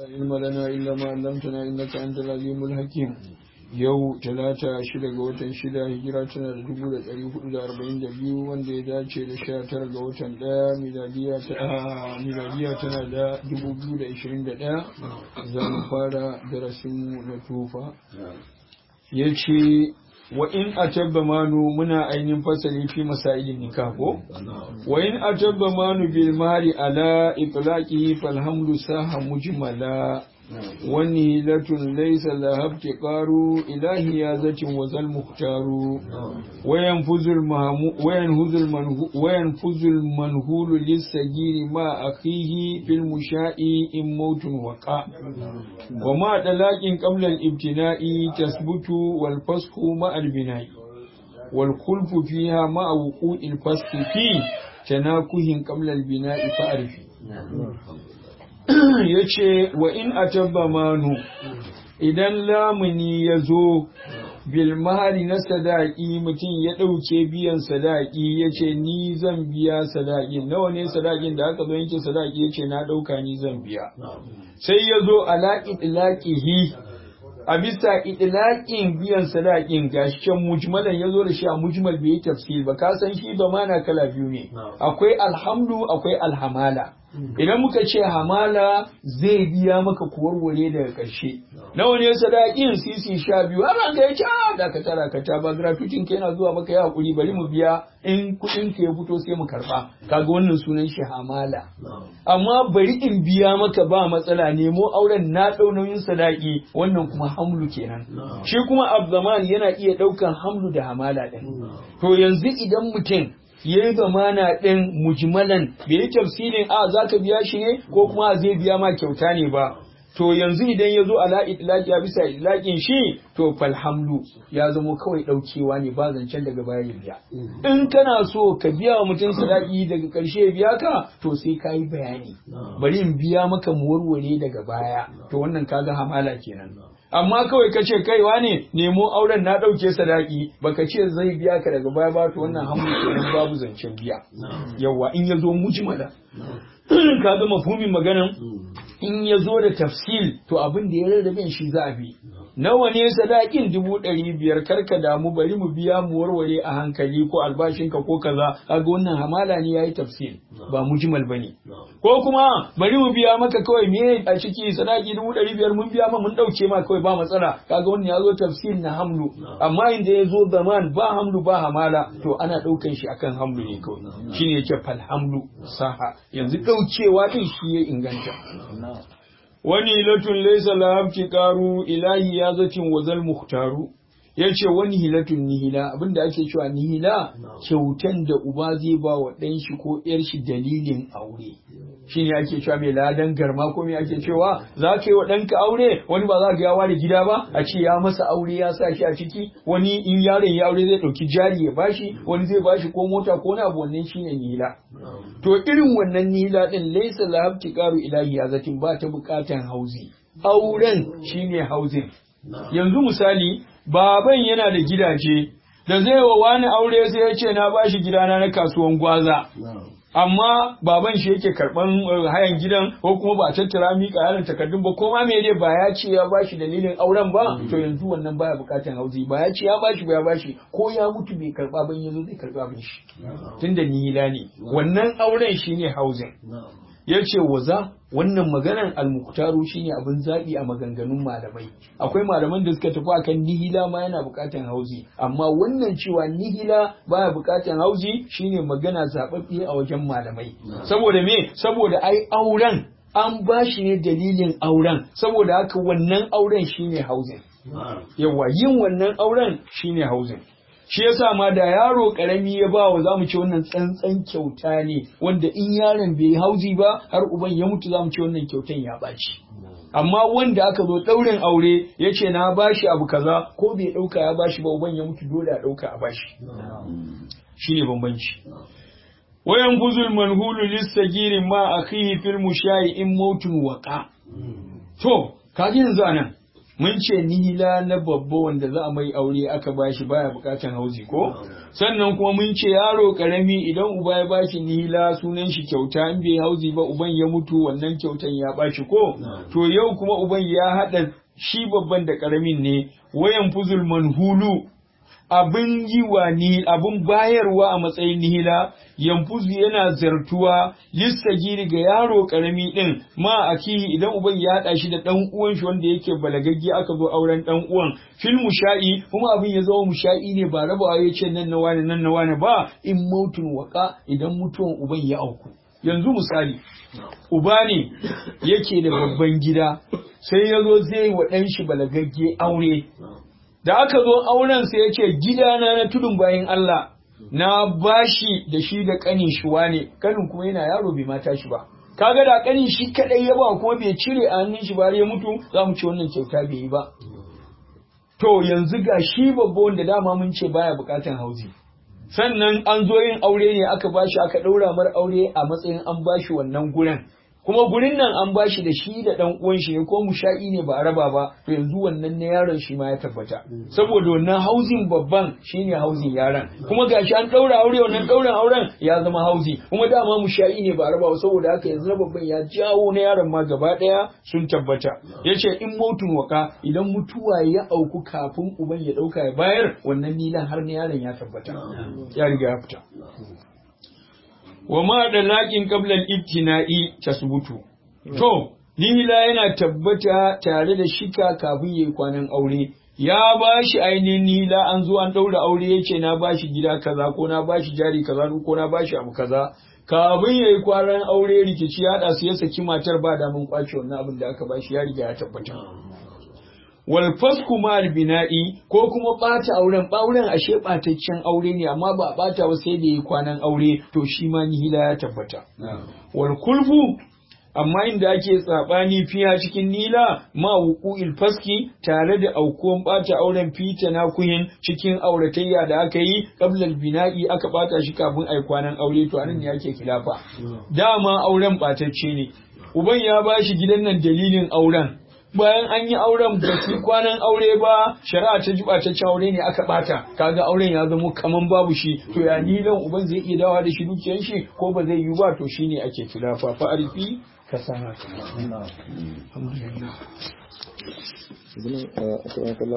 علم لنا إلا ما علمتنا إنك أنت العليم الحكيم yau talata shida ga watan shida hijira tana da dubu da ɗari hudu da arba'in da biyu wanda ya dace da sha tara ga watan ɗaya miladiya tana da dubu biyu da ishirin da ɗaya za mu fara darasinmu na tufa ya ce wa in atabba manu muna ainihin fasali fi masailin nikah ko wa in atabba manu bil mali ala itlaqi falhamdu saha mujmala wani latun laisa lahab tiqaru ilahi ya zatin wazal muhtaru wayan fuzul mahmu wayan huzul manhu wayan fuzul manhulu lisagiri ma akhihi fil musha'i in mautun waqa wa ma dalaqin qabla al ibtina'i tasbutu wal fasxu ma al bina'i wal khulfu fiha ma wuqu'i al fasxi fi tanakuhin qabla al bina'i fa'rifi ya ce wa in a tabba manu idan lamuni ya zo bilmahari na sadaki mutum ya ɗauke biyan sadaki ya ce ni zan biya sadaki nawa ne sadakin da aka zo yanke sadaki ya ce na ɗauka ni zan biya sai ya zo ala itlaqihi a bisa itlaƙin biyan sadakin gashi can mujmalan ya zo da shi a mujmal bai yi tafsir ba ka san shi ba mana kala biyu ne akwai alhamdu akwai alhamala idan muka ce hamala zai biya maka kuwarware daga ƙarshe nawa ne sadakin sisi sha biyu har an ga ya ce a dakata dakata ba gratuitin ka yana zuwa maka ya hakuri bari mu biya in kuɗin ka ya fito sai mu karɓa kaga wannan sunan shi hamala amma bari in biya maka ba matsala nemo auren na ɗau nauyin sadaki wannan kuma hamlu kenan shi kuma abzaman yana iya ɗaukan hamlu da hamala ɗin to yanzu idan mutum ya yi zamana ɗin mujmalan bai yi tafsirin a za ka biya shi ne ko kuma zai biya ma kyauta ne ba to yanzu idan ya zo ala itlaqi ya bisa itlaqin shi to falhamdu ya zamo kawai ɗaukewa ne ba zancen daga baya ya biya in kana so ka biya wa mutum sadaki daga ƙarshe ya biya ka to sai ka yi bayani bari in biya maka mu warware daga baya to wannan kaga hamala kenan amma kawai ka ce kaiwa ne nemo auren na ɗauke sadaki baka ce zai biya ka daga baya ba to wannan hamu kenan babu zancen biya yawa in ya zo mujmala ka ga mafhumin maganan in ya zo da tafsil to abin da ya rarrabe shi za a bi nawa ne sadakin dubu ɗari biyar karka damu bari mu biya mu warware a hankali ko albashinka ko kaza kaga wannan hamala ne yayi tafsil ba mujmal bane ko kuma bari mu biya maka kawai me a ciki sadaki dubu ɗari biyar mun biya ma mun ɗauke ma kawai ba matsala kaga wannan ya zo tafsil na hamlu amma inda ya zo zaman ba hamlu ba hamala to ana ɗaukan shi akan hamlu ne kawai shine yake fal hamlu saha yanzu ɗaukewa din shi ya inganta wani latun laisa lahabti karu ilahi ya zacin wazal muhtaru ya ce wani hilatun nihila abinda ake cewa nihila kyautan da uba zai ba wa ɗan shi ko ƴar shi dalilin aure shi ne ake cewa mai ladan garma ko mai ake cewa za ka yi wa ɗanka aure wani ba za ka yawa da gida ba a ce ya masa aure ya sa shi a ciki wani in yaron ya aure zai ɗauki jari ya bashi wani zai bashi ko mota ko wani abu wannan shi ne nihila to irin wannan nihila ɗin laisa lahabti karu ilahi ya zatin ba ta buƙatan hauzi auren shine hauzin yanzu misali baban yana da gidaje da zai wa wani aure sai ya ce na bashi gidana na kasuwan gwaza amma baban shi yake karban hayan gidan ko kuma ba tattara mika yaron takardun ba ko ma me dai ba ya ce ya bashi dalilin auren ba to yanzu wannan baya bukatan hauzi ba ya ce ya bashi ba ya bashi ko ya mutu bai karba ban yazo zai karba ban shi tunda nihila ne wannan auren shine hauzin ya ce waza wannan maganan almuktaru shine abin zaɓi a maganganun malamai akwai malaman da suka tafi akan nihila ma yana buƙatan hauzi amma wannan cewa nihila baya buƙatan hauzi shine magana zaɓaɓɓe a wajen malamai saboda me saboda ai auren an ba shi ne dalilin auren saboda haka wannan auren shine hauzin yawa yin wannan auren shine hauzin shi yasa ma da yaro karami ya ba wa zamu ce wannan tsantsan kyauta ne wanda in yaron bai hauzi ba har uban ya mutu zamu ce wannan kyautan ya baci amma wanda aka zo ɗaurin aure ya ce na bashi abu kaza ko bai ɗauka ya bashi ba uban ya mutu dole a ɗauka a bashi shine bambanci wayan buzul manhulu lissagiri ma akhihi fil mushayi in mautun waqa to kaji yanzu anan mun ce nihila na babba wanda za a mai aure aka bashi baya bukatan hauzi ko sannan kuma mun ce yaro karami idan uba ya bashi nihila sunan shi kyauta in bai hauzi ba uban ya mutu wannan kyautan ya bashi ko to yau kuma uban ya hada shi babban da karamin ne wayan fuzul manhulu abin yi wa ni abin bayarwa a matsayin nihila yanfuzu yana zartuwa lissagiri ga yaro karami din ma akihi idan uban ya haɗa shi da ɗan uwan shi wanda yake balagagge aka zo auren ɗan uwan fil musha'i kuma abin ya zama musha'i ne ba rabawa ya ce nan na wani nan na wani ba in mautun waka idan mutuwan uban ya auku yanzu misali uba ne yake da babban gida sai ya zo zai wa ɗan shi balagagge aure da aka zo auren sai ya ce gidana na tudun bayan Allah na bashi da shi da kanin shi wane kanin kuma yana yaro bai mata shi ba kaga da kanin shi kadai ya ba kuma bai cire a hannun shi ba ya mutu za mu ce wannan kyauta bai yi ba to yanzu ga shi babba wanda dama mun ce baya bukatan hauzi sannan an zo yin aure ne aka bashi aka ɗaura mar aure a matsayin an bashi wannan guren kuma gurin nan an bashi da shi da dan uwan shi ne ko musha'i ne ba a raba ba to yanzu wannan na yaron shi ma ya tabbata saboda wannan hauzin babban shine hauzin yaron kuma gashi an daura aure wannan dauran auren ya zama hauzi kuma dama musha'i ne ba a raba ba saboda haka yanzu na babban ya jawo na yaron ma gaba daya sun tabbata yace in mautun waka idan mutuwa ya auku kafin uban ya dauka ya bayar wannan nilan har na yaron ya tabbata ya riga ya fita wa ma da laƙin ƙablar ibtina'i tasbutu. To, nihila yana tabbata tare da shika kafin ya yi kwanan aure. Ya ba shi ainihin nihila an zo an ɗaura aure ya ce na ba shi gida kaza ko na ba shi jari kaza ko na ba shi abu kaza. Kafin ya yi kwanan aure rikici ya haɗa su ya saki matar ba damun kwace wannan abin da aka ba shi ya riga ya tabbata. wal fasku mal bina'i ko kuma bata auren auren ashe bataccen aure ne amma ba bata ba sai da yi kwanan aure to shi ma nihila ya tabbata wal kulfu amma inda ake tsabani fiya cikin nila ma wuqu'il faski tare da aukuwan bata auren fita na kuyin cikin auratayya da aka yi qablal bina'i aka bata shi kafin ai kwanan aure to anan ne ake kilafa dama auren batacce ne uban ya bashi gidan nan dalilin auren bayan an yi auren ba su kwanan aure ba shari'a ta ji ɓataccen aure ne aka ɓata kaga auren ya zama kaman babu shi to ya nilan uban zai iya dawa da shi dukiyar shi ko ba zai yi ba to shine ake kilafa fa arfi ka sana alhamdulillah